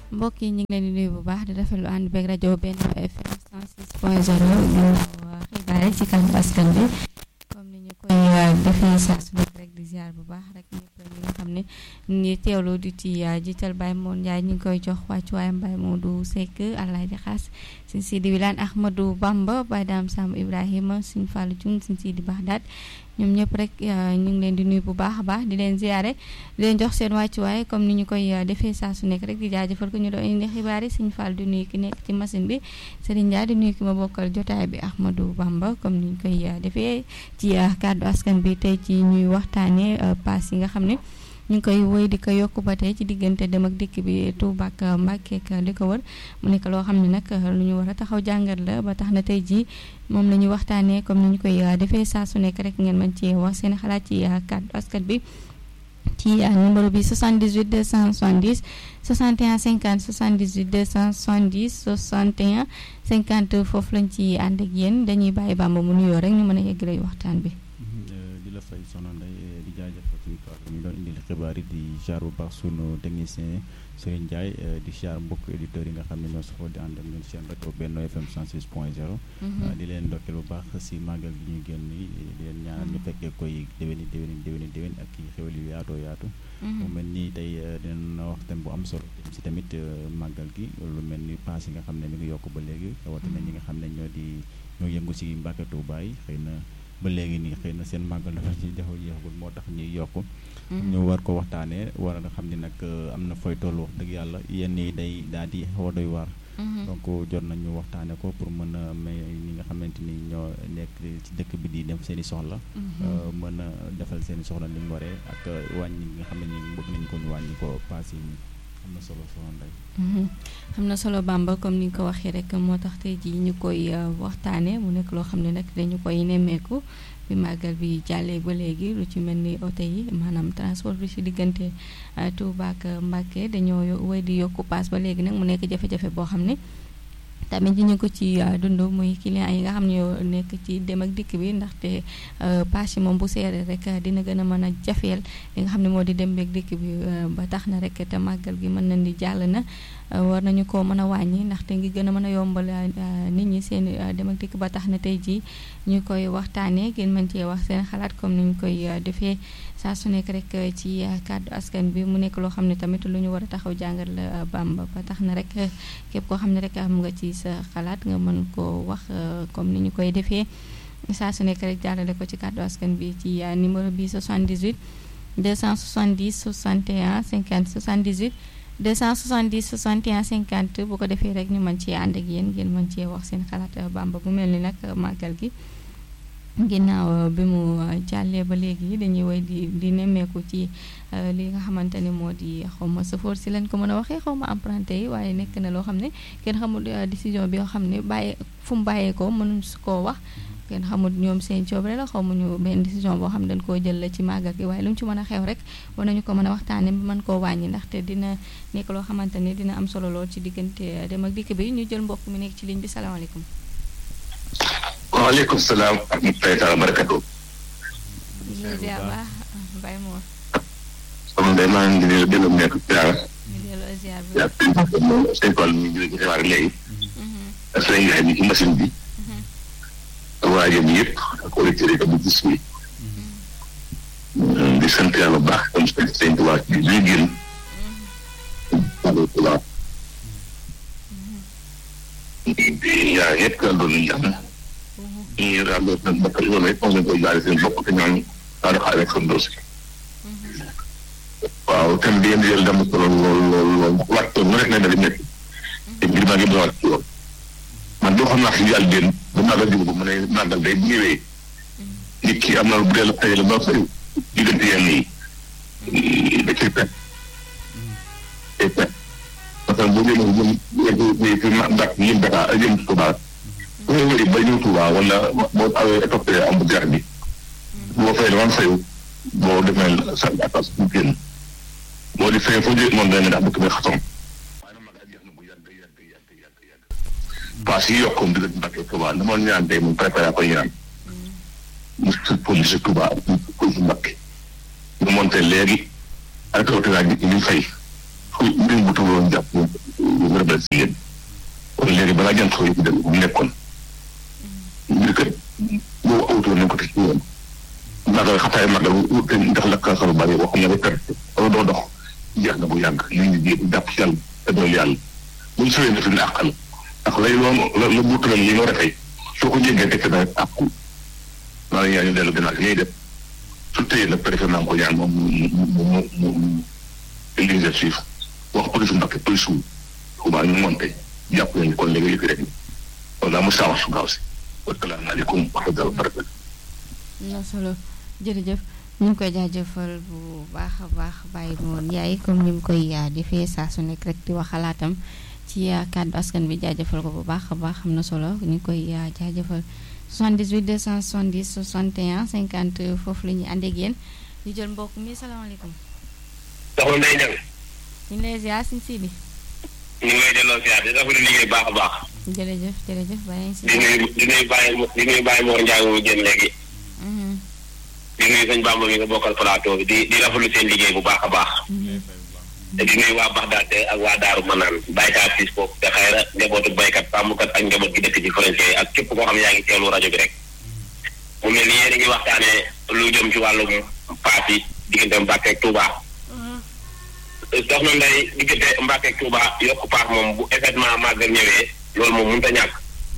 mbokk yi ñu ngi leen di nuyu bu baax di rafetlu ànd beeg rajo Benno FM 106 point 0 ginnaaw xibaar yi ci kanam askan bi comme ni ñu koy defee saa su nekk rek di ziar bu baax rek ñëpp ñi nga xam ne ñi teewlu di ci jiital Baye Moon Ndiaye ñu ngi koy jox wàccuwaayam Baye Modou Seck Alaaji Xaas Sëñ Sidi Wilane Ahmadou Bamba Baye Dame Samb Ibrahima Sëñ Fallou Dioum Sëñ Sidi Baxdaat ñoom ñëpp rek ñu ngi leen di nuyu bu baax a baax di leen ziare di leen jox seen wàccuwaay comme ni ñu koy defee saa su nekk rek di jaajëfal ko ñu doon indi xibaar yi Sëñ Fall di nuyu ki nekk ci machine bi Serigne Ndiaye di nuyu ki ma bokkal jotaay bi Ahmadou Bamba comme ni ñu koy defee ci kàddu askan bi tey ci ñuy waxtaanee paas yi nga xam ne ñu ngi koy woy di ko yokk ba tey ci diggante dem ak dikk bi Touba ak Mbacké ak li ko wër mu nekk loo xam ne nag lu ñu war a taxaw jàngat la ba tax na tey jii moom la ñuy waxtaanee comme ni ñu koy defee saa su nekk rek ngeen mën ci wax seen xalaat ci kàddu askan bi ci numéro bi 78 270 61 50 78 270 61 50 foofu lañ ci ànd ak yéen dañuy bàyyi Bamba mu nuyoo rek ñu mën a yeggale waxtaan bi. di la fay soxna Ndeye di jaajëfal suñu kàddu ñu doon indil xibaar yi di jaar bu baax sunu technicien Serigne Ndiaye di jaar mbokk éditeurs yi nga xam ne ñoo safoo di ànd ak ñun seen rajo Benno FM 106 point 0. di leen ndokkeel bu baax si màggal gi ñu génn nii di leen ñaanal ñu fekkee koy déwéni déwéni déwéni déwén ak i xéwal yu yaatoo yaatu. mu mel ni tey dinañ wax thème bu am solo si tamit màggal gi lu mel ni paas yi nga xam ne mi ngi yokk ba léegi rawatina ñi nga xam ne ñoo di ñoo yëngu si Mbàkke Tuubaa yi xëy na. ba léegi nii xëy na seen màggal dafa ci jafe jeexagul moo tax ñuy yokk ñu war ko waxtaanee war a xam ni nag am na fooy toll wax dëgg yàlla yenn yi day daal di xaw a doy waar donc jot nañu waxtaane ko pour mën a may ñi nga xamante ni ñoo nekk ci dëkk bi di dem seen i soxla mën a defal seen i soxla ni mu waree ak wàññi nga xam ne ni bëgg nañu ko ñu wàññi ko paas yi am na solo soxna Ndeye am na solo Bamba comme ni nga ko waxee rek moo tax tey jii ñu koy waxtaanee mu nekk loo xam ne nag dañu koy nemmeeku bi màggal bi jàllee ba léegi lu ci mel ni oto yi maanaam transport bi ci diggante Touba ak Mbacké dañoo wéy di yokku paas ba léegi nag mu nekk jafe-jafe boo xam ne tamit ñu ko ci dund muy client yi nga xam ne ñoo nekk ci dem ak dikk bi ndaxte paas yi moom bu seeree rek dina gën a mën a jafeel li nga xam ne moo di dem beeg dikk bi ba tax na rek te màggal gi mën na ni jàll na war nañu ko mën a wàññi ndaxte ngi gën a mën a yombal nit ñi seen dem ak dikk ba tax na tey jii ñu koy waxtaanee ngeen mën cee wax seen xalaat comme ni ñu koy defee saa su nekk rek ci kàddu askan bi mu nekk loo xam ne tamit lu ñu war a taxaw jàngat la Bamba ba tax na rek képp koo xam ne rek am nga ci sa xalaat nga mën koo wax comme ni ñu koy defee saa su nekk rek jàllale ko ci kàddu askan bi ci numéro bi 78 270 61 50 78 270 61 50 bu ko defee rek ñu mën ci ànd ak yéen ngeen mën cee wax seen xalaat Bamba bu mel ni nag màggal gi ginnaaw bi mu jàllee ba léegi dañuy woy di di nemmeeku ci li nga xamante ni moo di xaw ma safoor si lañ ko mën a waxee xaw ma emprunté yi waaye nekk na loo xam ne kenn xamul décision bi nga xam ne bàyyi fu mu bàyyeekoo mënuñ su koo wax kenn xamul ñoom seen coobare la xaw ma ñu benn décision boo xam ne dañ koo jël la ci màggal gi waaye lu mu ci mën a xew rek war nañu ko mën a waxtaanee ba mën koo wàññi ndaxte dina nekk loo xamante ni dina am solo lool ci diggante dem ak dikk bi ñu jël mbokk mi nekk ci ligne bi salaamaaleykum. waaleykum salaam wa rahmatulahi taala barakatu. ziar baax Baye Mor. comme day maa ngi leen di delloo nekk ziar. ñu delloo ziar bi. yaa ngi seen tool mi ngi jóge ci xibaar léegi. ak sëñ Ndiaye mi ci machine bi. ak waa jëm yëpp ak auditeurs yi tamit gis bi. di sant yàlla bu baax comme sëñ sëñ Tuubaa ci li génn. waaleykum di yaa yëpp daal doon nañu jàmm. ñu daal doon nag bakk yoon rek moom lañ koy jaaree seen bopp te ñaan daal di xaar rek seen dossier. waaw thème bi yéen di jël dama solo lool lool lool waxtu mu rek ne da di nekk. te mbir maa ngi doon ci yoon. man doo xam naa si yàlla déen ba màggal jóg ba mu ne màggal day bu ñëwee. nit ki am na bu dee la fayal ba fay diggante yenn yi. da ciy pet. day pet. parce que bu ñu jëm jëm fi ma mbàkk yëm Dakar jëm Touba. bu ñu wëri ba ñëw Touba wala boo awee toppee am bu jar bi. boo fay dama fayu boo demee sa atas bu génn. boo di fay foo jëlee moom dana ndax dëkk bi xasoon. waaye nag magal jeex na bu yàgg yàgg yàgg yàgg yàgg. paas yi yokkum diggante Mbàkke Touba dama ñaan tey mu préparé ko ñaan. mu si police Touba ak police Mbàkke. ñu monté léegi ak autoradio bi ñu fay. fu mbir mu tawaloon jàpp ñu rebel si yéen kon léegi balaa jant soo yëpp dem bu mu nekkoon mbir kat boo awutoo nañ ko teg ci yoon magal xataay magal te ndax la kaasal bari wax nga ba perte wala doo dox jeex na bu yàgg li ñu jéem jàpp ci yàlla te dool yàlla buñ sowee na fi ne àqal ndax lay loon la la buutalam li nga war a fay soo ko jéggee teg na àqu maa ngi ñaan ñu dellu gannaaw ñuy def su tëyee nag préfet naa ko ñaan moom mu mu mu mu mu l'exercice wax police Mbacké police wu Touba ñu monté jàpp nañu kon léegi yëfi rek loolu daa mu saawa su gaaw si wasalaamaaleykum wa rahmatulah barakatu na solo jërëjëf ñu ngi koy jaajëfal bu baax a baax bàyyi moon yaay comme ni mu koy defee saa su nekk rek di wax xalaatam ci kàddu askan bi jaajëfal ko bu baax a baax am na solo ñu ngi koy jaajëfal 78 270 61 50 foofu la ñuy ànd ak yéen ñu jël mbokk mi salaamaaleykum. soxna Ndeye Niang. ñu ngi lay ziar si Sidi. ñu ngi lay delloo ziar di rafetlu liggéey baax a baax. jërëjëf jërëjëf bàyyi si. di nuyu di nuyu Baye di nuyu Baye Mor Ndiaye mu génn léegi. di nuyu sëñ Bamba mi nga bokkal plateau bi di di rafetlu seen liggéey bu baax a baax. te di nuyu waa Baxdaad ak waa Daaru Manaan baykat fii foofu te xëy na njabootu baykat sàmmkat ak njaboot gi dëkk ci frontière ak képp koo xam ne yaa ngi teewlu rajo bi rek. mu mel ni yéen a ngi waxtaanee lu jëm ci wàllum paas yi diggante Mbàkke ak Touba. soxna Ndeye diggante Mbàkke ak Touba yokk paas moom bu événement màggal ñëwee loolu moom mënut a ñàkk.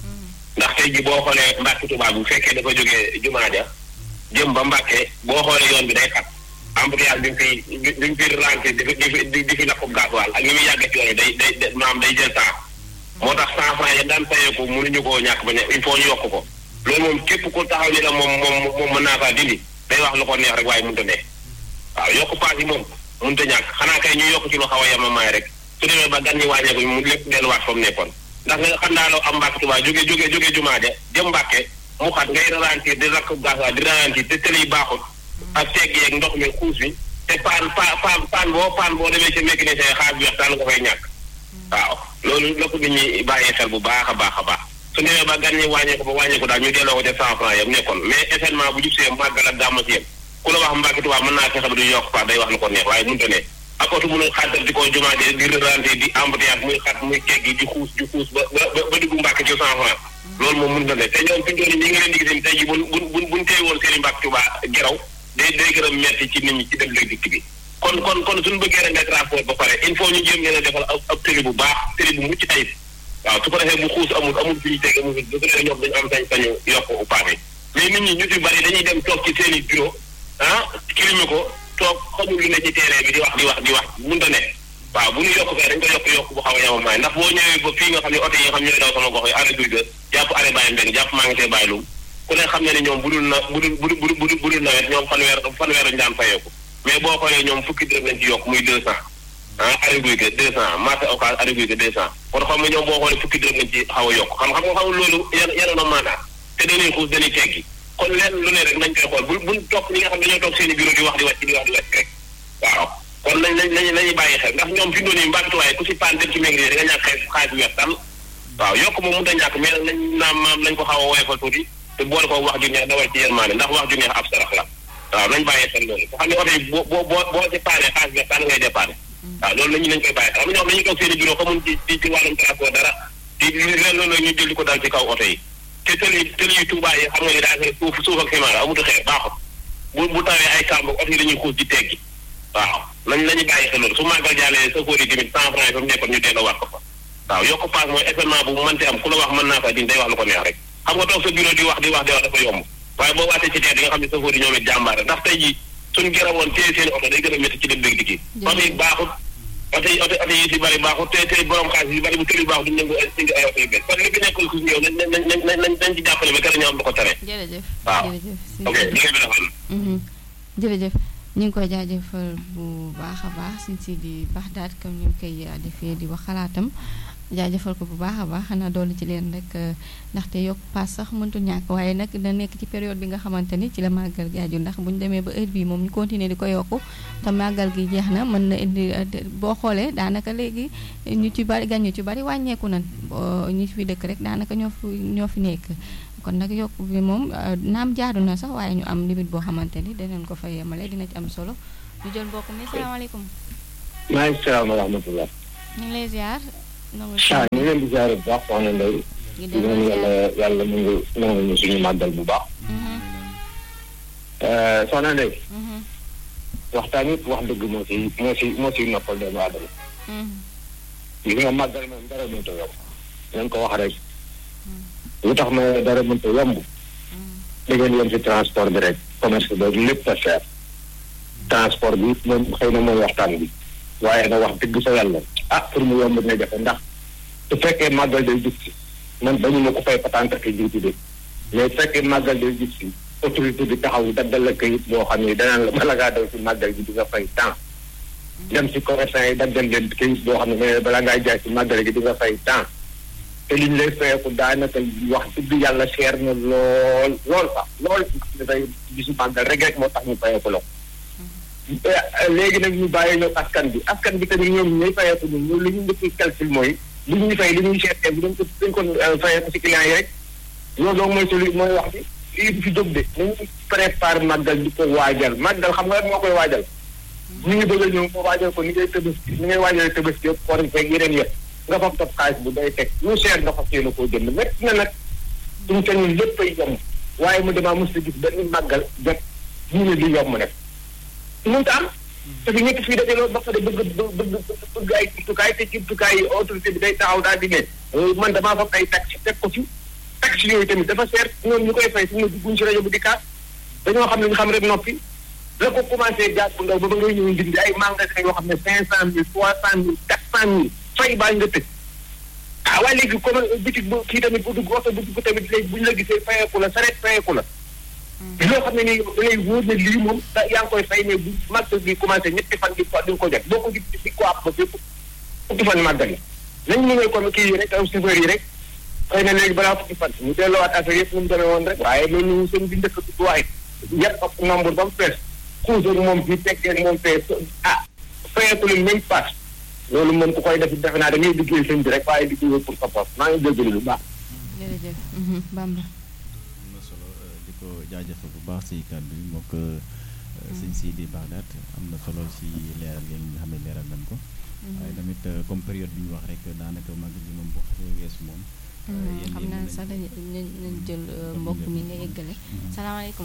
ndax tey ji boo xoolee Mbàkke Touba bu fekkee dafa jógee jumaa ja jëm ba Mbàkke boo xoolee yoon bi day xat. embouteillage bi nga fiy bi nga fiy ralenti di fi di di fi lakkub gasoil ak ni muy yàggee ci yoon day day maam day jël temps moo tax cent franc ya daan fayeeku mënuñu koo ñàkk ba ne il faut ñu yokk ko loolu moom képp ku taxaw ni la moom moom moom mën naa faa dindi day wax lu ko neex rek waaye mënut a ne waaw yokk paas yi moom mënut a ñàkk xanaa kay ñu yokk ci lu xaw a yemamaay rek su demee ba gan ñi wàññeeku mu lépp delluwaat fa mu nekkoon ndax nga xam naa loo am Mbàkke Tuubaa jóge jóge jóge jumaa ja jëm Mbàkke mu xat ngay ralentir di lakkub gasoil di ralentir te tëli yi baaxul ak tegg yeeg ndox mi xuus bi te paan paan paan boo paan boo demee ci mécanicien xaar bi waxtaan nga fay ñàkk waaw loolu la ko nit ñi bàyyee xel bu baax a baax a baax su demee ba gan ñi wàññeeku ba wàññeeku daal ñu delloo ko ca cent franc yam nekkoon mais événement bu jub see màggal ak gàmmu si yem ku la wax Mbàkke Tuubaa mën naa fexe ba du yokk paas day wax lu ko neex waaye mënut a ne ak oto mënul xàttal di ko jumaa di ralenti di embouteillage muy xat muy teggi di xuus di xuus ba ba ba dugg Mbàkke ci cent franc loolu moom mënut a ne te ñoom fi ñu ñi ngi leen di gis tey ji buñ buñ buñ téye woon seen i Mbàkke Tuubaa geraw day day gën a metti ci nit ñi ci dem léegi dikk bi kon kon kon suñu bëggee rek nekk rapport ba pare il faut ñu jéem leen a defal ab ab tëli bu baax tëli bu mucc ayib waaw su ko defee bu xuus amul amul fi ñu teg amul fi bu ko defee ñoom dañu am sañ sañu yokk paane mais nit ñi ñu ci bari dañuy dem toog ci seen i bureau ah kilime ko toog xamul lu ne ci terrain bi di wax di wax di wax mënta ne waaw bu ñu yokk fee dañ ko yokk yokk bu xaw a yemamaay ndax boo ñëwee ba fii nga xam ne oto yi nga xam ñooy daw sama gox yi arrêt guy ga jàpp arrêt bàyyi mbeng jàpp maa ngi see bàyyi lum ku ne xam ne ne ñoom bu dul na bu dul bu dul bu dul bu dul nawet ñoom fanweer fanweer lañu daan fayeeku mais boo xoolee ñoom fukki dërëm lañ ci yokk muy deux cent ah arrêt guy ga deux cent marché occas arrêt guy ga deux cent kon xam nga ñoom boo xoolee fukki dërëm lañ ci xaw a yokk xam xam nga xamul loolu yan yanoon a maanaa te dañuy xuus dañuy teggi kon leen lu ne rek nañ koy xool bu buñ topp ñi nga xam dañoo toog seen i bureau di wax di wàcc di wax di wàcc rek waaw kon nañ nañ nañ nañuy bàyyi xel ndax ñoom fi doon yi mbàkkituwaay ku si paan dem ci méngri da nga ñàkk xaalis xaalis bi weex tal waaw yokk moom mënut a ñàkk mais nag nañ naam maam nañ ko xaw a woyofal tuuti te boole ko wax ju neex dawal ci yërmaane ndax wax ju neex ab sarax la waaw nañ bàyyi xel loolu nga xam ne oto yi boo boo boo boo ci paanee xaalis bi taan ngay dépanne waaw loolu la ñu nañ koy bàyyi xel am na ñoo xam dañuy toog seen i bureau xamuñ ci ci ci wàllum transport dara di leen loolu ñu jël di ko dal ci kaw oto yi te tëli tëli yu Tuubaa yi xam nga ni daa suuf suuf ak ciment la amutu xeer baaxut bu bu tawee ay kàmb oto yi dañuy xuus ci teggi waaw nañ nañu bàyyi xel loolu su màggal jàllee sa kóor yi tamit cent franc yi fa mu nekkoon ñu delloo waat ko fa waaw yokk paas mooy événement bu mënti am ku la wax mën naa fa din day wax lu ko neex rek xam nga toog sa bureau di wax di wax di wax dafa yomb waaye boo waatee ci teer di nga xam ne sa kóor yi ñoom it jàmbaare ndax tey jii suñ gërëmoon téye seen oto day gën a métti ci dem dëgg dikki oto yi baaxut oto yi oto oto yi si bëri baaxut te te borom xaalis yi bëri bu tëli baaxut duñ nangu indi ay oto yu bees kon li fi nekkul ku ñëw nañ nañ nañ nañ nañ ci jàppale ba kër ñu am lu ko tere jërëjëf waaw jërëjëf ok liggéey bi dafa jërëjëf ñu ngi koy jaajëfal bu baax a baax suñ si di Baxdaad comme ni mu koy defee di wax xalaatam jaajëfal ko bu baax a baax xanaa dolli ci leen rek ndaxte yokk paas sax mëntu ñàkk waaye nag da nekk ci période bi nga xamante ni ci la màggal gi aju ndax bu ñu demee ba heure bii moom ñu continuer di ko yokku te màggal gi jeex na mën na indi boo xoolee daanaka léegi ñu ci bari gan ñu ci bari wàññeeku nan ñu fi dëkk rek daanaka ñoo fi ñoo fi nekk kon nag yokk bi moom naam jaadu na sax waaye ñu am limite boo xamante ni danañ ko fa yemale dina ci am solo ñu jël mbokk mi salaamaaleykum maaleykum salaam wa rahmatulah. ñu ngi lay ziar. nangu ah ñu ngi leen di ziare bu baax soxna Ndeye. ñu di delloo leen ziar. yàlla yàlla mu ngi nangu ñu suñu màggal bu baax. Mhm, soxna Ndeye. mhm, waxtaan it wax dëgg moo si moo si moo si noppal doomu aadama. mhm, gis nga màggal moom dara mënta yomb. nañ ko wax rek. lu tax ma dara mënta yomb. mhm. da ngeen yem si transport bi rek. commerce bi lépp a cher. transport bi moom xëy na mooy waxtaan bi. waaye nag wax dëgg sa yàlla. ah pour mu yomb dina jafe ndax. su fekkee màggal day jub si. man bañu ma ko fay patente ak jiitu de. mais su fekkee màggal day jub si. autorité bi taxaw daddal la kayit boo xam ne danaan la bala ngaa daw si màggal gi di nga fay temps. dem si commerçant yi daggal leen kayit boo xam ne mais bala ngaa jaay si màggal gi di nga fay temps. te liñ lay fayeeku daanaka wax dëgg yàlla seer na lool lool sax lool dafay gisu màggal rek rek moo tax ñu fayeeku la ko. léegi nag ñu bàyyi ñëw askan bi askan bi tamit ñoom ñooy fayeeku ñun ñun li ñu njëkk calcul mooy li ñuy fay li ñuy seetee bu dañ ko dañ ko fayeeku si client yi rek loolu donc mooy solu mooy wax bi lii du fi jóg de nañu prépare màggal di ko waajal màggal xam nga moo koy waajal ñu ngi bëgg a ñëw ko waajal ko ni ngay tëbaski ni ngay waajalee tëbaski yëpp koor feeg yeneen yëpp nga fab topp xaalis bu day teg lu cher nga fas yéene koo jënd métti na nag suñu sañul lépp ay yomb waaye mu damaa mos a gis benn màggal jot ñu ne li yomb nag mënta am parce que ñëpp fii dafay loolu ba pare bëgg bëgg bëgg ay jumtukaay te jumtukaay yi autorité bi day taxaw daal di ne man damaa fab ay taxi teg ko fi taxi yooyu tamit dafa seer ñoom ñu koy fay su ma dugguñ si rajo bi di kaas dañoo xam ne ñu xam rek noppi la ko commencé jaar bu ndaw ba ba ngay ñëw ndindi ay magasin yoo xam ne cinq cent mille trois cent mille quatre cent mille fay baa nga tëj ah waaye léegi comme bitig bu kii tamit bu dugg oto bu dugg tamit léegi bu ñu la gisee fayeeku la sareet fayeeku la loo xam ne nii yow da ngay wóor ne lii moom da yaa ngi koy fay ne bu màggal gi commencé ñetti fan di ko di nga ko jot boo ko gis di ko àpp ba fépp fukki fan màggal yi nañ mu ñëw comme kii yi rek aw chauffeur yi rek xëy na léegi balaa fukki fan ñu delloowaat affaire yëpp nu mu demee woon rek waaye loolu seen bi njëkk du waaye yëpp ak nombre ba mu fees xuusar moom fii tekkee moom fee ah fayeeku leen même passe loolu moom ku koy def defe naa da ngay liggéey sëñ bi rek waaye liggéey pour sa bopp maa ngi jégalu lu baax jërëjëf mhm, Bamba. am na solo eh, di ko jaajëfal bu baax si kàddu yi moo ko sëñ Sidi Bagdad am na solo si leeral yi nga xam ne leeral nañ ko waaye tamit eh, comme période bi ñu wax rek daanaka mag bi moom bu xasee weesu moom eh, yéen xam yéen naa nañ- sax dañu dañu dañu jël euh, mbokk mi nga eggale. salaamaaleykum.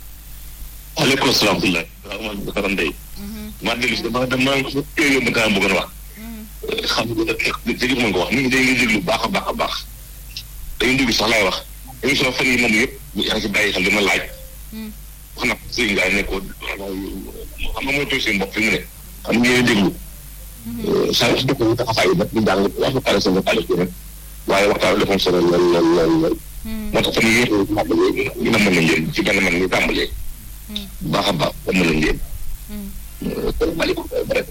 waaleykum salaam wa rahmatulah man Bakar Ndeye Mhm, maa dellu si dama dama kii yóbbu kaa bëggoon wax mhm, xam nga dégg mën ko wax nit ñi dañuy déglu baax a baax a baax dañuy déglu sax laay wax émission fan yi moom yëpp yaa ngi si bàyyi xel dama laaj mhm, wax na sëñ Ndiaye ne ko xam nga mooy toog seen bopp fi mu ne xam nga yéen déglu saa yu si dëkk yi taxawaay yi nag ñu jàng wax nga pare seen xaalis bi rek waaye waxtaan bi dafa solo lool lool lool lool mhm, moo tax fan yii yëpp tàmbalee ñu na mën nañ leen ci benn man ñu tàmbalee mhm, bu baax a baax mën nañ leen mhm. salaamaaleykum bref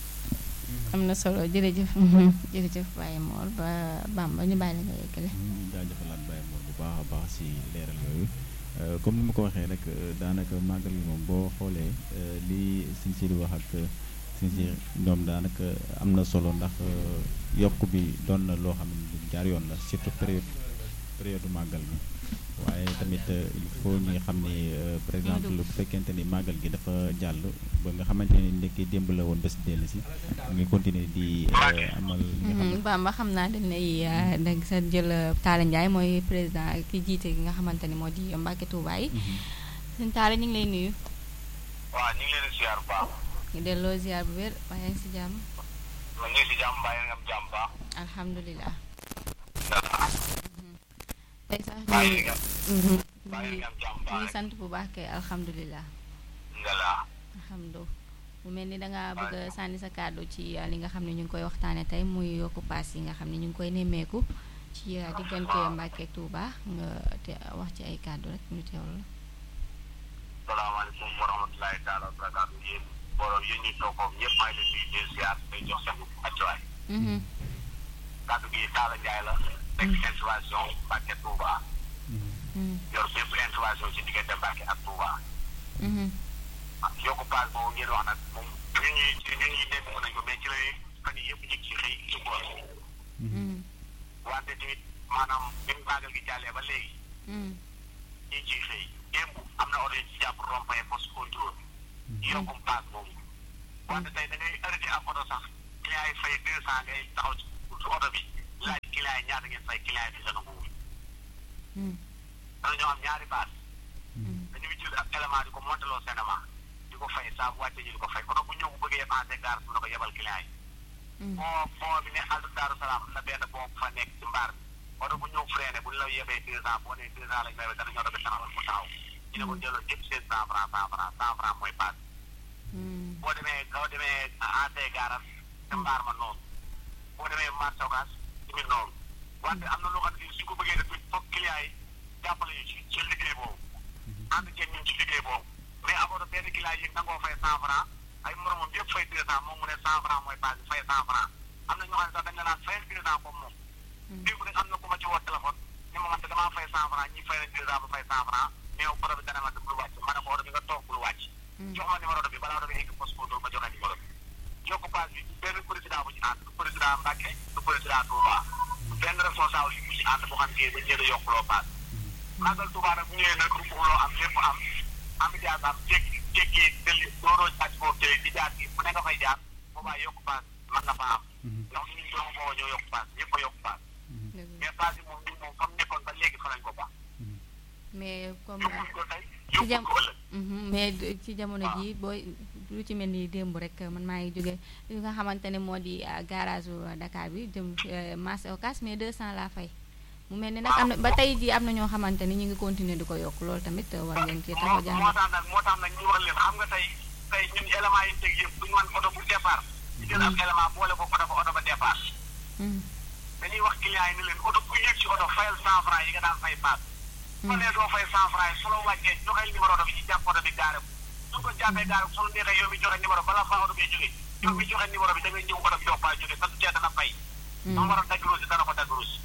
am na solo jërëjëf mhm, jërëjëf Baye Mor ba Bamba ñu bàyyi la nga eggale. ñu jaajëfalaat Baye Mor bu baax a baax si leeral yooyu Euh, comme ni ma ko waxee rek euh, daanaka màggal gi moom boo xoolee euh, li Sëñ Sidi wax ak Sëñ si ñoom daanaka am na solo ndax euh, yokk bi doon na loo xam ne lu jaar yoon la surtout période période màggal gi waaye tamit euh, il faut ñi xam ni euh, par exemple bu fekkente ni màggal gi dafa jàll ba nga xamante ni ndekki démb la woon bés dellu si nga continuer di euh, amal li nga xam ne Mhm, Bamba xam naa dañ lay euh, dag sa jël euh, Talla Ndiaye mooy président ki jiite gi nga xamante ni moo di Mbacke Touba yi. sëñ Talla ñu ngi lay nuyu. waaw ñu ngi leen di ziar bu baax ñu delloo ziar bu wér waaye yaa ngi si jàmm. ñu ngi si jàmm mbaa nga am jàmm baax alhamdulilah. tey sax mbaa ñu nga mhm, mbaa ñu nga am jàmm ngi baax sant bu baax kay alhamdulilah. ngala alhamdu mu mel ni dangaa bëgg a sànni sa kàddu ci uh, li nga xam ne ñu ngi koy waxtaane tey muy yokku paas yi nga xam ne ñu ngi koy nemmeeku ci uh, diggante Mbàkke ak Tuuba nga te wax ci ay kàddu rek ñu teewlu la salaamaaleykum wa rahmatulahi taala wa barakaatu yéen borom yéen ñu toog foofu ñëpp maa ngi leen di leen ziar day jox seen accuwaay Mhm, kàddu gi Talla Ndiaye la nekk intervention Mbacke Touba mhm, yor bépp intervention ci diggante Mbacke ak Touba mhm, ah yokku paas boobu ngeen wax nag moom ñun ñuy ñun ñuy dégg nañ ko mais ci la fan yii yëpp ñu ngi ci xëy ci ngoon mhm, wante tamit maanaam bi mu màggal gi jàllee ba léegi mhm, ñu ngi ciy xëy démb am na oto yi ci jàpp rond-point poste contrôle yokkum paas boobu wante tey da ngay arrêté ab oto sax client yi fay deux cent ngay taxaw ci ci oto bi laaj client yi ñaata ngeen fay client yi di la nanguwul dana ñoo am ñaari baat dañuy jël ak élément di ko monteloo cinéma di ko fay saa bu wàccee ñu di ko fay oto bu ñëw bu bëggee passé gaar su na ko yebal client yi foo foo bi ne àll Daaru Salaam am na benn boo fa nekk ci mbaar bi oto bu ñëw freiné bu ñu la yebee deux ans boo nee deux ans lañ may dana ñoo doon taxawal mu taxaw ñu ne ko jëloon yëpp seen cent franc cent franc cent franc mooy paas boo demee boo demee ANCAR gaaras te mbaar ma noonu boo demee marché Ocass tamit noonu wante am na loo xam ne suñ ko bëggee def foog client yi jàppale ñu ci ci liggéey boobu ànd ceeg ñun ci liggéey boobu mais amoon benn client yi nangoo fay cent franc ay moromam yëpp fay deux cent moom mu ne cent franc mooy paas fay cent franc am na ñoo xam ne sax dañ ne naan fayal deux cent comme moom démb rek am na ku ma ci woo téléphone ni ma man de damaa fay cent franc ñi fay nañ deux cent ba fay cent franc mais yow oto bi dana ma bul wàcc ma ne ko oto bi nga toog bul wàcc jox ma numéro bi balaa oto bi egg poste contrôle ma joxe numéro bi yokku paas bi benn président bu ci ànd du président Mbacke du président Touba benn responsable yi bu ci ànd boo xam ne dañ leen a yokkuloo paas màggal Touba nag bu ñëwee nag ruuxuloo am lépp am am jaas am jéggi jéggi dëlli dooroo jaaj foofu tey di jaar gi fu ne nga fay jaar boobaa yokku paas mën na fa am ndax ñun doomu booba ñoo yokku paas ñëpp a yokku paas mais paas yi moom ñun moom fa mu nekkoon ba léegi fa lañ ko baax mais comme yokkuñ ko tey ci jam yokkuñ ko ëllëg mais ci jamono ji booy lu ci mel ni démb rek man maa ngi jóge li nga xamante ne moo di garage u Dakar bi jëm marché Ocass mais 200 laa fay mu mel ni nag am na ba tey jii am na ñoo xamante ni ñu ngi continuer di ko yokk loolu tamit war ngeen ci taxaw moo jàng moo tax nag moo tax nag ñu wax leen xam nga tey tey ñun élément yi teg yëpp duñu man oto bu départ ñu jël ab élément boole ko oto ba oto ba départ dañuy wax client yi ni leen oto ku yëg ci oto fayal cent franc yi nga daan fay paas soo nee doo fay cent franc yi su la wàccee joxeel numéro oto bi ci jàpp oto bi gaare ko su ko jàppee gaare ko su la neexee yow mi joxe numéro bala fa oto bi jógee yow mi joxe numéro bi da ngay ñëw oto bi dox faa jógee sa cee dana fay dama war a dagg ruusi dana ko dagg ruusi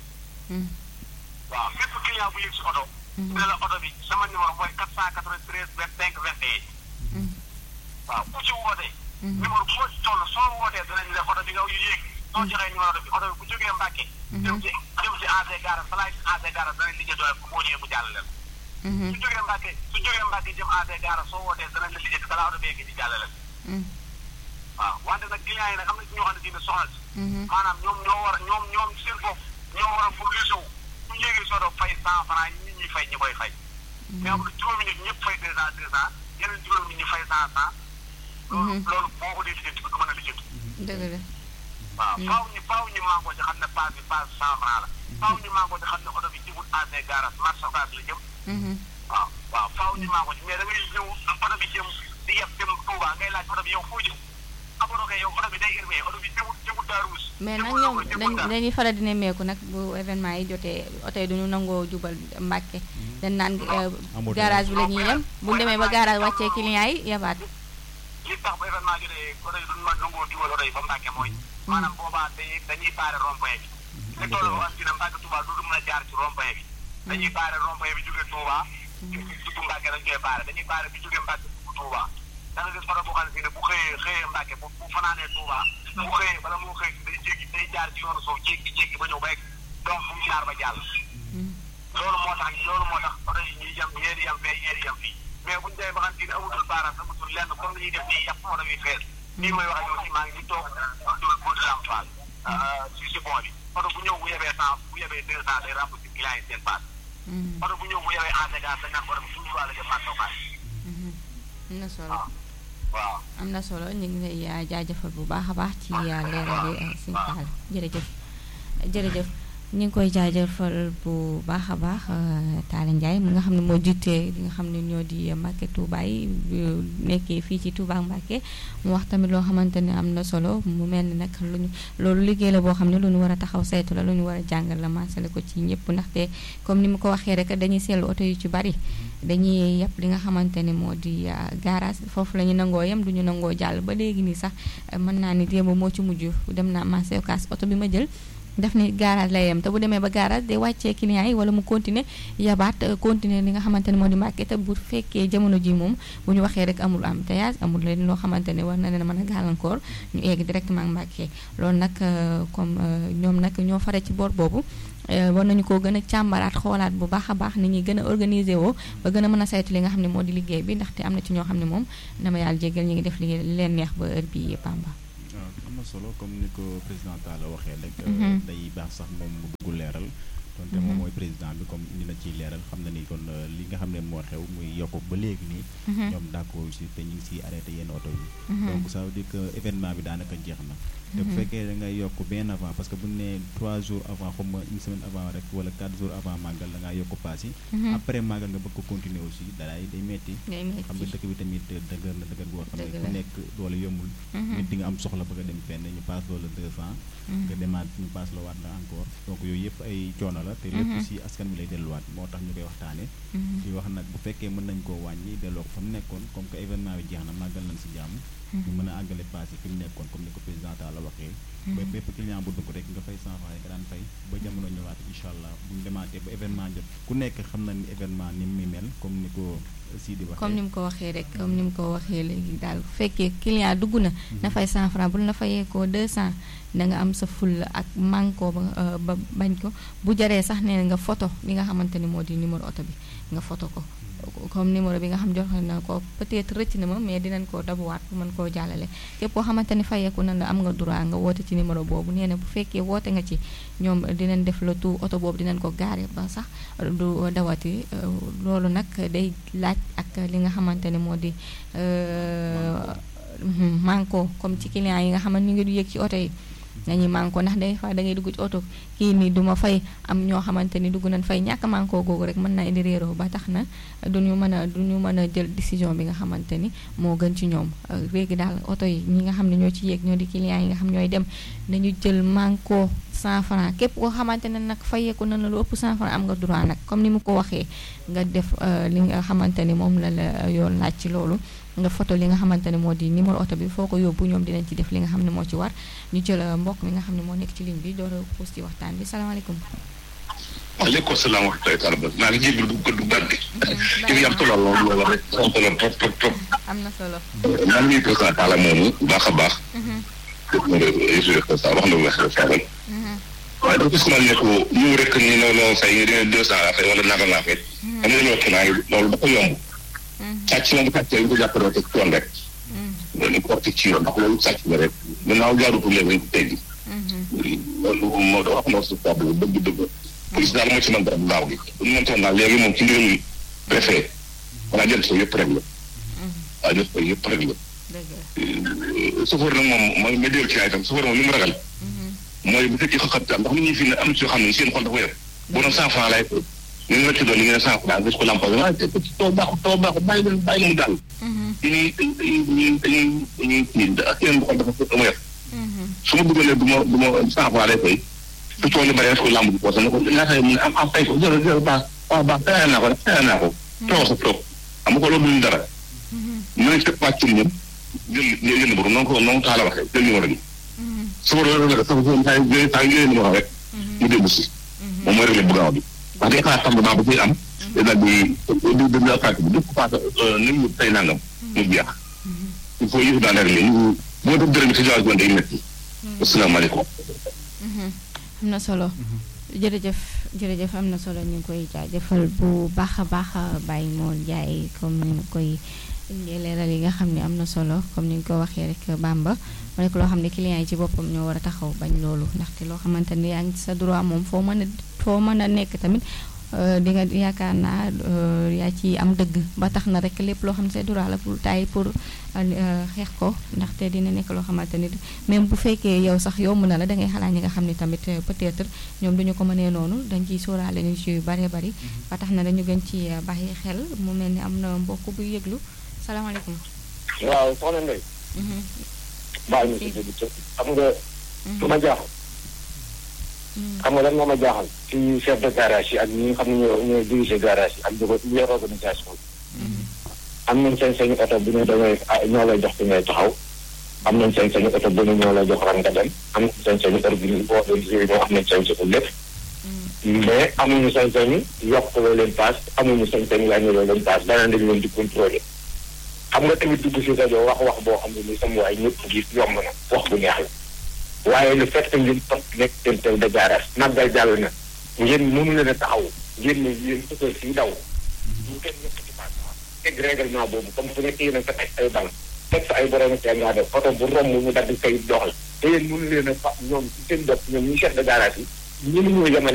waaw bépp client bu yëg si oto ne la oto bi sama numéro mooy quatre cent quatre-vingt-treize vingt cinq vingt et un waaw ku ci wootee numéro boo ci toll soo wootee danañ la oto bi nga yéeg soo joxee numéro bi oto bi bu jógee Mbàkke jëm ci jëm ci AG Garas balaa ci AG Garas danañ liggéey doole boo ñëwee mu jàllale la su jógee Mbàkke su jógee Mbàkke jëm AG Garas soo wootee danañ la liggéey balaa oto bi yegg di jàllale waaw wante nag client yi nag am na ci ñoo xam ne dina soxla si maanaam ñoom ñoo war a ñoom ñoom seen bopp ñoo war a mobiliser wu su ñu yéegee soto fay cent franc nit ñi fay ñi koy fay mais am na juróomi nit ñëpp fay deux cent deux cent yeneen juróomi nit ñi fay cent cent loolu loolu boo ko dee lijjanti ko mën a lijjanti dëgg la waaw faaw ñu faaw ñu màngoo ci xam ne paas bi paas cent franc la faaw ñu màngoo ci xam ne oto bi jëmul AG Garas marché Ocass la jëm waaw waaw faaw ñu màngoo ci mais da ngay ñëw oto bi jëm di yeb dem Touba ngay laaj oto bi yow foo jëm amoon kay yow oto bi day irmee oto bi jëmul jëmul Daaruus mais nag ñoom dañ dañuy faral di nemmeeku nag bu événement yi jotee oto yi duñu nangoo jubal Mbàkke dañ naan garage bi la ñuy yem bu ñu demee ba garage wàccee client yi yabaat li tax ba événement jotee oto yi duñu mën nangoo jubal oto yi ba Mbàkke mooy maanaam boobaa dañuy dañuy baare rond-point bi te toll wax dina Mbàkke Touba du mën a jaar ci rond-point bi dañuy baare rond-point bi jógee Touba dugg Mbàkke dañ koy baare dañuy baare bi jógee Mbàkke dugg Touba da nga gis oto boo xam ne si ne bu xëyee xëyee Mbàkke bu bu fanaanee Touba bu xëyee bala moo xëy day jéggi day jaar ci yoonu suuf jéggi jéggi ba ñëw ba egg donc bu mu jaar ba jàll loolu moo tax loolu moo tax oto yi ñuy yem ñeeri yem fee ñeeri yem fii mais buñu demee ba xam ne amutul baaraam amutul lenn comme li ñuy def nii yàpp oto bi fees nii mooy wax ak yow si maa ngi toog dul bul lam faal si si bon bi oto bu ñëw bu yebee cent bu yebee deux cent day rembourser client yi seen paas oto bu ñëw bu yebee ACGA dañ naan oto bi suñu wàll jëm marché Ocass am na solo waaw am na solo ñu ngi lay jaajëfal bu baax a baax ci leeral yi Sëñ Fall jërëjëf jërëjëf ñu ngi koy jaajëfal bu baax a baax Talla Ndiaye mi nga xam ne moo jiite li nga xam ne ñoo di Mbàkke Touba yi nekkee fii ci Touba Mbàkke mu wax tamit loo xamante ne am na solo mu mel ni nag luñu loolu liggéey la boo xam ne lu ñu war a taxaw saytu la lu ñu war a jàngal la maasale ko ci ñëpp ndaxte comme ni mu ko waxee rek dañuy seetlu oto yu ci bari dañuy yàpp li nga xamante ne moo di garage foofu la ñu nangoo yem du ñu nangoo jàll ba léegi nii sax mën naa ni démb moo ci mujj dem naa marché Ocass oto bi ma jël def ni garage lay yem te bu demee ba garage day wàccee client yi wala mu continuer yabaat continuer li nga xamante ne moo di Mbàkke te bu fekkee jamono ji moom bu ñu waxee rek amul embouteillage amul leen loo xamante ne war na leen mën a gàllankoor ñu egg directement Mbàkke loolu nag comme ñoom nag ñoo fare ci boor boobu war nañu ko gën a càmbaraat xoolaat bu baax a baax ni ñuy gën a organiser woo ba gën a mën a saytu li nga xam ne moo di liggéey bi ndaxte am na ci ñoo xam ne moom dama yàlla jégal ñu ngi def li leen neex ba heure bi Bamba waaw am na solo comme ni ko président Talla waxee rek day baax sax moom mu dugg leeral donte moom mooy président bi comme indi na ciy leeral xam na ni kon li nga xam ne moo xew muy yokk ba léegi nii ñoom d'accord si te ñu ngi siy arrêté yenn oto yi donc ça veut dire que événement bi daanaka jeex na te bu fekkee da ngay yokk bien avant parce que bu ñu nee trois jours avant xam nga une semaine avant rek wala quatre jours avant màggal da ngaa yokk paas yi après màggal nga bëgg ko continuer aussi dalaay day metti xam nga dëkk bi tamit dëgër na dëgër boo xam ne ku nekk doole yombul nit di nga am soxla bëgg a dem fenn ñu paas loola deux cent nga demaat ñu paas la waat la encore donc yooyu yëpp ay coono la te lépp si askan bi lay delluwaat moo tax ñu koy waxtaane di wax nag bu fekkee mën nañ koo wàññi delloo ko fa mu nekkoon comme que événement bi jeex na màggal nañ si jàmm ñu mën a àggale paas yi fi mu nekkoon comme ni ko président la waxee ba bépp client bu dugg rek nga fay cent francs nga daan fay ba jamono ñëwaat incha allah bu ñu demaatee ba événement jot ku nekk xam na ni événement ni mu mel comme ni ko Sidi waxee comme ni mu ko waxee rek comme ni mu ko waxee léegi daal bu fekkee client dugg na na fay cent francs bu la fayee ko deux cent da nga am sa ful ak manko ba ba bañ ko bu jaree sax nee nga photo li nga xamante ni moo di numéro oto bi nga photo ko comme numéro bi nga xam jox na ko peut-être rëcc na ma mais dinañ koo dabuwaat bu mën koo jàllale képp koo xamante ni fayeeku na la am nga droit nga woote ci numéro boobu nee na bu fekkee woote nga ci ñoom dinañ def le tout oto boobu dinañ ko gaare ba sax du dawati loolu nag day laaj ak li nga xamante ni moo di manko comme ci client yi nga xam ne ñu ngi du yëg ci oto yi nañuy manko ndax day fa da ngay dugg ci oto kii nii du ma fay am ñoo xamante ni dugg nañ fay ñàkk manko googu rek mën na indi réeroo ba tax na duñu mën a duñu mën a jël décision bi nga xamante ni moo gën ci ñoom léegi daal oto yi ñi nga xam ne ñoo ci yéeg ñoo di clients yi nga xam ñooy dem nañu jël manko 100 francs képp koo xamante ne nag fayeeku na la lu ëpp 100 francs am nga droit nag comme ni mu ko waxee nga def li nga xamante ni moom la la yoon laaj ci loolu nga photo li nga xamante ne moo di numéro oto bi foo ko yóbbu ñoom dinañ ci def li nga xam ne moo ci war ñu jël mbokk mi nga xam ne moo nekk ci ligne bi door a xuus ci waxtaan bi salaamaaleykum. waaleykum salaam wa rahmatulah. maa ngi jégalu du du gàddi. yow yaa solo lool lool rek am solo trop trop trop. am na solo. maa ngi président Talla moomu baax a baax. dëgg nga wax na lu wax rek. waaye dafa gis naa ne ko ñëw rek ni non non fay nga demee deux cent la fay wala naka laa fay. am na ñoo client yi loolu dafa yomb. sàcc moom bu sàccee ñu ko jàppaloo teg ci yoon rek. loolu ko teg ci yoon ndax loolu sàcc la rek gannaaw jaarutul léegi dañ ko teggi. loolu moo da wax moo si table dëgg dëgg. police daal moo ci mën dara bu baax bi. bu ñu mëntoon daal léegi moom ci mbirum préfet. wala jël ko yëpp rek la. waaw jël ko yëpp rek la. chauffeur nag moom mooy nga dellu ci ay tam chauffeur moom li mu ragal. mooy bu fekkee xam ndax nit ñi fi ne am na ci yoo xam ne seen xol dafa yor. boo doon cent franc lay ñu ngi la ci doon li ngeen cent franc gis ko lampa bi waaye taw baaxul taw baaxul bàyyi leen bàyyi leen daal. dañuy dañuy dañuy dañuy kii ak yeneen bu xol dafa dafa yor. su ma dugalee du ma du ma cent franc lay fay. su tool yi bari def ko lamb bi poosam ne ko ñaata mu ne am am fay ko jërë jërë baax waaw baax fayal naa ko rek fayal naa ko. toog sa toog xam nga ko loolu duñ dara. mu ne teg pàcc ñun jël jël numéro noonu ko noonu taala waxee jël numéro bi. su ma doon rek sax saa yu saa yu jëlee numéro rek. mu dellu si. moom mooy réglé bu gaaw bi. wax dëgg yàlla tàmbali ba ciy am. day daal di di di di attaque bi def ko paase ni mu tey nangam. mu jeex. il faut yëf daal réglé ñu boo def dërëm ci situation day métti. asalaamaaleykum. am na solo. jërëjëf jërëjëf am na solo ñu ngi koy jaajëfal bu baax a baax Baye Mor Ndiaye comme ni ñu koy leeral yi nga xam ne am na solo comme ni ñu ko waxee rek Bamba mu nekk loo xam ne client yi ci boppam ñoo war a taxaw bañ loolu ndaxte loo xamante ni yaa ngi sa droit moom foo mën a foo mën a nekk tamit di nga yaakaar naa yaa ci am dëgg ba tax na rek lépp loo xam ne sa droit la pour taay pour xeex ko ndaxte dina nekk loo xamante ni même bu fekkee yow sax yomb na la da ngay xalaat ñi nga xam ne tamit peut-être ñoom duñu ko mënee noonu dañ ciy sóoraale ni ci yu bëree bëri ba tax na dañu gën ci bàyyi xel mu mel ni am na mbokk buy yëglu salaamaaleykum. waaw soxna Ndeye. baal ma si dégg xam nga. lu ma jaaxal. xam nga lan moo ma jaaxal. ci chef de garage yi ak ñi nga xam ne ñoo ñoo dirigé garage yi ak ñi yor organisation bi. am nañ seen seen oto bu ñu demee ñoo lay jox fi ngay taxaw. am nañ sañ-sañu oto bu ñu ñoo la jox ran nga dem am nañ sañ-sañu organisé boo organisé ñoo am nañ sañ-sañu lépp mais amuñu sañ-sañu yokk loo leen paas amuñu sañ-sañu wàññi loo leen paas danaan dañu leen di contrôler xam nga tamit dugg si rajo wax wax boo xam ne ni sama waay ñëpp gis yomb na wax bu neex la waaye le fait que ngeen topp nekk seen tel de garage màggal jàll na ngeen mënu leen a taxaw ngeen ne yéen sëkër si daw ñu kenn ñëpp ci paas teg règlement boobu comme fu nekk yéen a fekk ay bal teg fa ay borom see ngaa def oto bu romb mu dagg kay doxal te yéen mënu leen a fa ñoom ci seen bopp ñoom ñu chef de garage yi ñu ñoo yemale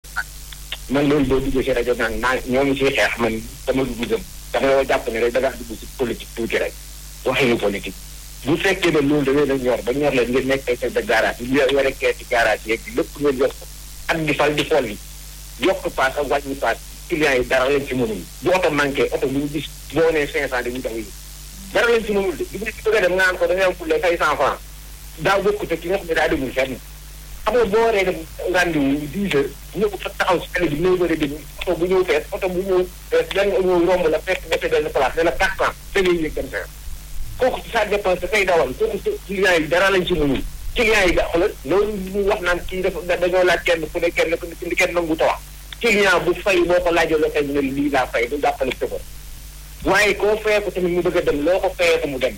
man loolu boo duggee si rajo naan naa ñoom siy xeex man dama dugg gëm dama yoo jàpp ne rek da ngaa dugg si politique tuuti rek waxinu politique bu fekkee ne loolu da leen a ñor ba ñor leen ngeen nekk ay chef de garage yi yore keesi garage yeeg lépp ngeen yor ko ak di fal di fol yi yokk paas ak wàññi paas clients yi dara lañ ci mënul bu oto manqué oto bu ñu gis boo nee cinq cent dañuy daw yi dara lañ ci mënul de di nga ci bëgg a dem nga naan ko da ngay am fulle fay cent franc daa bokk te ki nga xam ne daa demul fenn xam nga boo waree dem rendez-vous dix heures ñëw fa taxaw si tali bi neuf heures et demi oto bu ñëw fees oto bu ñëw fees lan nga ñëw romb la fekk defee benn place ne la quatre cent da ngay yëg dem sa kooku ci sa dépense dafay dawal kooku clients yi dara lañ ci mënul clients yi da xoolal loolu ñu wax naan kii dafa dañoo laaj kenn ku ne kenn ku ne kenn nangu ta wax client bu fay boo ko laajoo loo koy ne lii laa fay du jàppale sëfër waaye koo fayee ko tamit mu bëgg a dem loo ko fayee ko mu dem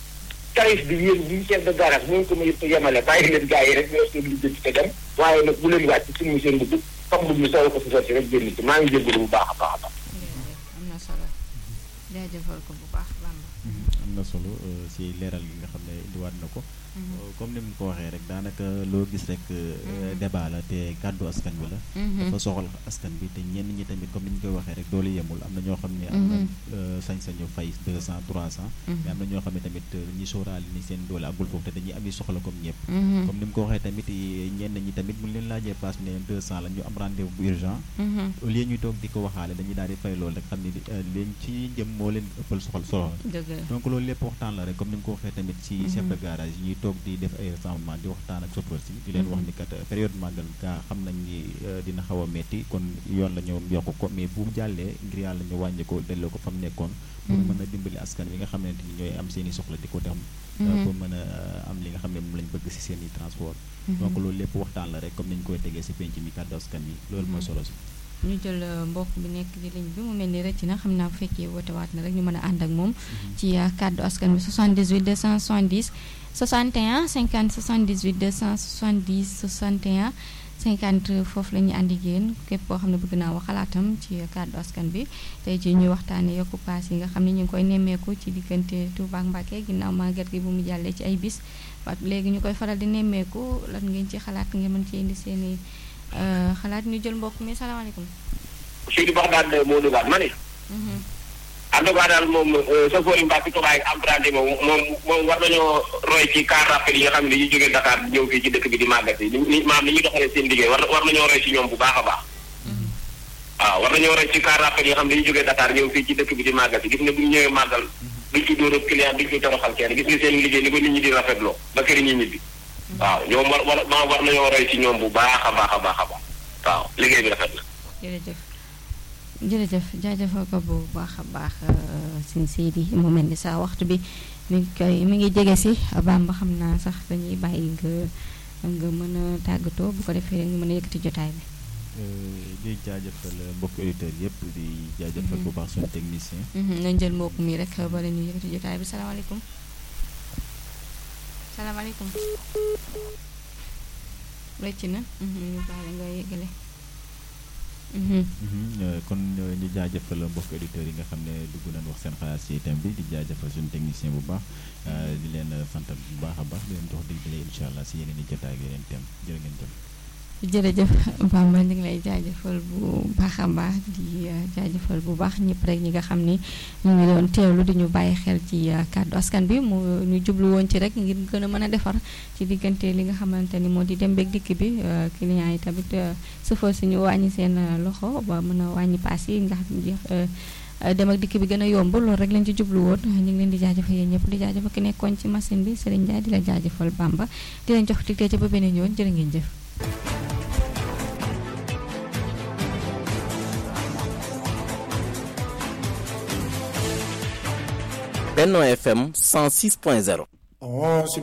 tarif bi yéen bi chef de garage mooy ko mu yëpp yemale bàyyi leen gars yi rek ñoo seen liggéey te dem waaye nag bu leen wàcc suñu seen dugub comme bu ñu soo ko si si rek génn ci maa ngi jégalu bu baax a baax a baax. am na solo jaajëfal ko bu baax Bamba. am na solo si leeral gi nga xam ne indiwaat na ko. comme ni mu ko waxee rek daanaka loo gis rek débat la te kàddu askan bi la. dafa soxal askan bi te ñenn ñi tamit comme ni ñu koy waxee rek doole yemul am na ñoo xam ne. am na sañ-sañu fay deux cent trois cent. mais am na ñoo xam ne tamit ñi sóoraale ni seen doole agul foofu te dañuy am soxla comme ñëpp. comme ni mu ko waxee tamit ñenn ñi tamit bu ñu leen laajee paas ne deux cent la ñu am rendez-vous bu urgent. au lieu ñuy toog di ko waxaale dañuy daal di fay loolu rek xam ne leen ci jëm moo leen ëppal soxal soxla. donc loolu lépp waxtaan la rek comme ni mu ko waxee tamit ci chef de garage yi toog di def ay rassemblement di waxtaan ak chauffeur si di leen wax ni kat période màggal gaa xam nañ ni dina xaw a metti kon yoon la ñu yokk ko mais bu jàllee ngir yàlla ñu wàññi ko delloo ko fa mu nekkoon pour mën a dimbali askan wi nga xamante ni ñooy am seen i soxla di ko dem pour mën a am li nga xam ne moom lañ bëgg si seen i transport donc loolu lépp waxtaan la rek comme nañ koy tegee si penc mi kàddu askan wi loolu mooy solo si ñu jël mbokk bi nekk di ligne bi mu mel ni rëcc na xam naa bu fekkee wootewaat na rek ñu mën a ànd ak moom ci kàddu askan bi 78 270 61 50 78 270 61 50 foofu la ñuy àndi génn képp koo xam ne bëgg naa wax xalaatam ci kàddu askan bi tey ci ñu waxtaanee yokku paas yi nga xam ne ñu ngi koy nemmeeku ci diggante Touba ak Mbacké ginnaaw màggal gi bu mu jàllee ci ay bis ba léegi ñu koy faral di nemmeeku lan ngeen ci xalaat ngeen mën ci indi seen i xalaat ñu jël mbokk mi salaamaaleykum. fii di wax daal moo dugaat ma ne. en tout cas daal moom chauffeur yi Mbacke Touba ak emprunté moom moom moom war nañoo roy ci car rapide yi nga xam ne dañuy jógee Dakar ñëw fii ci dëkk bi di màggat yi ni maam ni ñuy doxalee seen liggéey war war nañoo roy ci ñoom bu baax a baax. waaw war nañoo roy ci car rapide yi nga xam ne dañuy jógee Dakar ñëw fii ci dëkk bi di màggat yi gis nga bu ñu ñëwee màggal duñ ci dóor ak client duñ ci toroxal kenn gis nga seen liggéey ni ko nit ñi di rafetloo ba kër ñi ñibbi. waaw ñoom war war war nañoo roy ci ñoom bu baax a baax a baax a baax waaw liggéey bi rafet na. jërëjëf jërëjëf jaajëfal ko bu baax a baax sin Seydi mu mel ni sa waxtu bi mi ngi koy mi ngi jege si Bamba xam naa sax dañuy bàyyi nga nga mën a tàggatoo bu ko defee rek ñu mën a yëkkati jotaay bi. di jaajëfal mbokki auditeurs yëpp di jaajëfal bu baax suñu technicien. nañ jël mbokk mi rek bala ñu yëkkati jotaay bi salaamaaleykum. salaamaaleykum. rëcc na ñu baale nga yëgale. kon ñu jaajëfal mbokk auditeurs yi nga xam ne dugg nañ wax seen xalaat ci thème bi di jaajëfal suñu technicien bu baax di leen sant bu baax a baax di leen jox dig dalee incha allah si yeneen i jotaay ak yeneen thème jërë ngeen jëf. jërëjëf Bamba ñu ngi lay jaajëfal bu baax a baax di jaajëfal bu baax ñëpp rek ñi nga xam ni ñu ngi doon teewlu di ñu bàyyi xel ci kàddu askan bi mu ñu jublu woon ci rek ngir gën a mën a defar ci diggante li nga xamante ni moo di dem beeg dikk bi clients yi tamit sëfal si ñu wàññi seen loxo ba mën a wàññi paas yi nga xam dem ak dikk bi gën a yomb loolu rek lañ ci jublu woon ñu ngi leen di jaajëfal yéen ñëpp di jaajëfal ki nekkoon ci machine bi Serigne Ndiaye di la jaajëfal Bamba di leen jox tigtee ci ba beneen yoon jërë ngeen jëf Benno FM 106.0